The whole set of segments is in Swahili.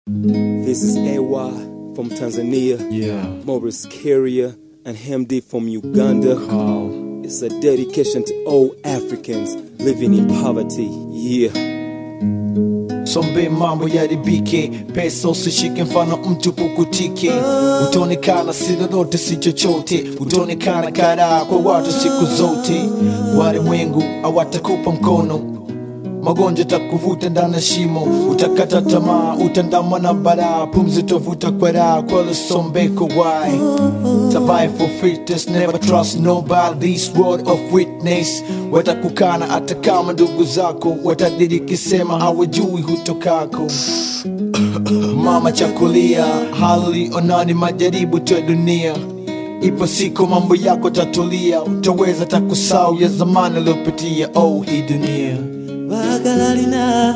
This is AY from Tanzania, Yeah, Maurice Carrier and Hemdi from Uganda. Carl. It's a dedication to all Africans living in poverty. Yeah. Sombe mambo yaribike, pesa usishike, mfano mtu pukutike. Utaonekana si lolote si chochote, utaonekana karaa kwa watu siku zote. Walimwengu hawatakupa mkono, magonjwa takuvuta ndani ya shimo, utakata tamaa, utandamwa na balaa, pumzi tovuta kwa raha, kwa lusombeko why survive for fitness, never trust nobody, this word of witness. Watakukana hata kama ndugu zako watadiriki sema hawajui hutokako. Mama chakulia, hali onani majaribu tu ya dunia. Ipo siku mambo yako tatulia, utaweza takusau ya zamani uliopitia. Oh, hii dunia Bagalalina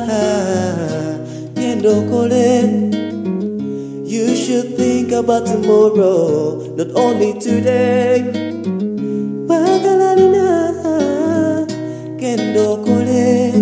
Yendokole You should think about tomorrow, not only today. Bagalalina Kendokole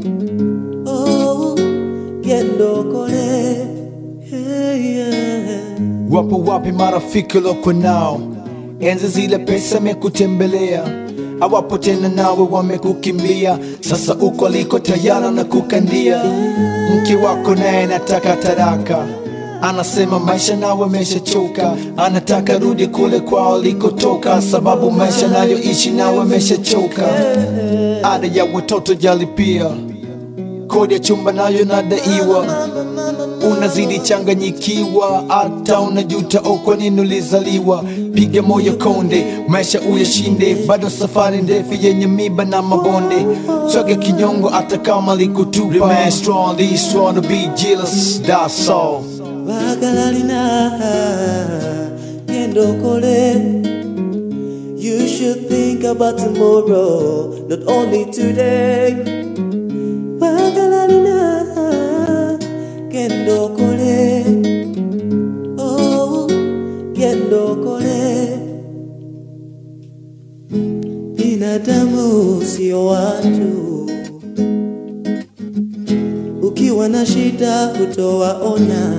Oh Kendokole hey, yeah. Wapo wapi marafiki loko nao? Enzi zile pesa mekutembelea, hawapo tena nawe wamekukimbia. Sasa uko aliko tayari na kukandia. Mke wako naye nataka taraka, anasema maisha nawe ameshachoka, anataka rudi kule kwao alikotoka, sababu maisha nayoishi nawe ameshachoka. Ada ya watoto jalipia, kodi ya chumba nayo nadaiwa unazidi changanyikiwa, hata unajuta oh, kwa nini ulizaliwa. Piga moyo konde, maisha uyashinde, bado safari ndefu yenye miba na mabonde. Swaga kinyongo hata kama likutupa. Remain strong, these strong to be jealous, that's all. Bagalalina Yendokole You should think about tomorrow, not only today. Bagalalina Kendokole Oh Kendokole Binadamu sio watu ukiwa na shida hutowaona.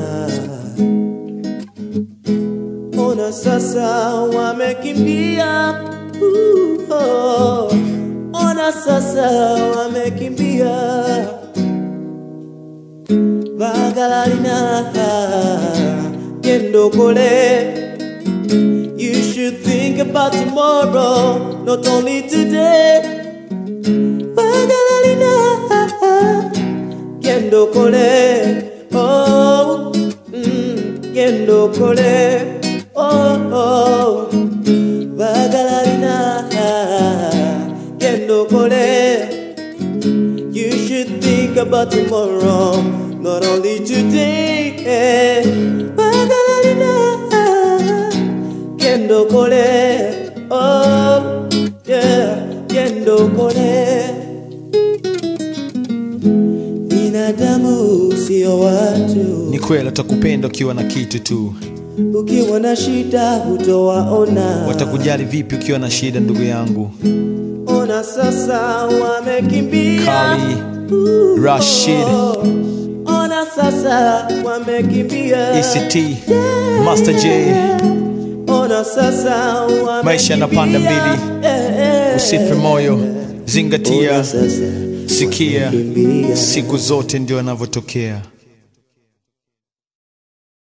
Ona sasa wamekimbia, uh, oh. Ona sasa wamekimbia. Bagalalina kendokole. You should think about tomorrow, not only today. Bagalalina Kendo kole, oh, mm, kendo kole, oh, oh, bagalarina, kendo kole. You should think about tomorrow, not only today. Bagalarina, kendo kole, oh, yeah, kendo kole. Binadamu sio watu, Ni kweli watakupenda ukiwa na kitu tu, ukiwa na shida hutowaona. watakujali vipi ukiwa na shida, ndugu yangu. Ona sasa wamekimbia, Kali, Uh, Rashid. Ona sasa wamekimbia, ECT, Master J, Ona sasa wamekimbia, Maisha yanapanda mbili. Eh, eh. usife moyo, zingatia, Ona sasa sikia, wamekimbia. siku zote ndio yanavyotokea.